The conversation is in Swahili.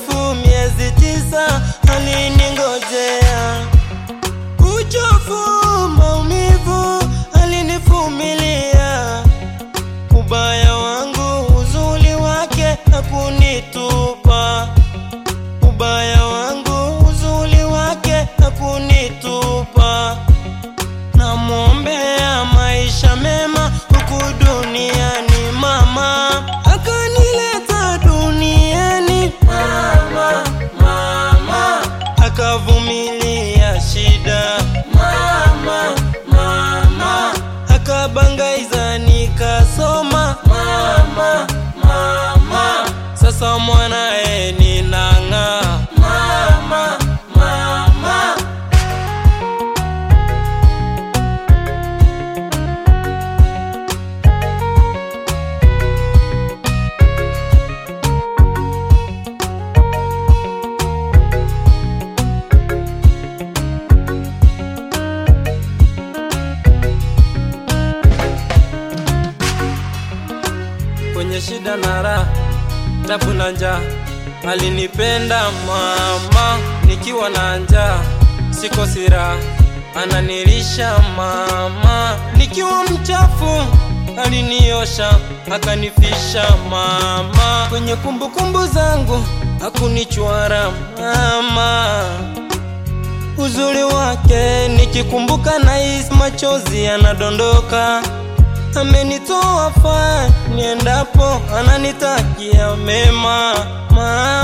mrefu, miezi tisa aliningojea. Uchovu, maumivu alinivumilia. Ubaya wangu, uzuri wake hakunitupa. Ubaya wangu, uzuri wake hakunitupa. Namwombea maisha mema huku duniani mama, akanileta duniani mama, mama, akavumilia shida mama, mama, akabangaiza nikasoma mama, mama, sasa mwanae ninang'aa mama, mama. kwenye shida na raha, tabu na njaa. Alinipenda mama nikiwa na njaa, sikosi raha, ananilisha mama nikiwa mchafu, aliniosha akanifisha mama. Kwenye kumbukumbu zangu hakunichwara mama uzuri wake nikikumbuka nahisi machozi yanadondoka. Amenitoa faa niendapo, ananitakia mema mama.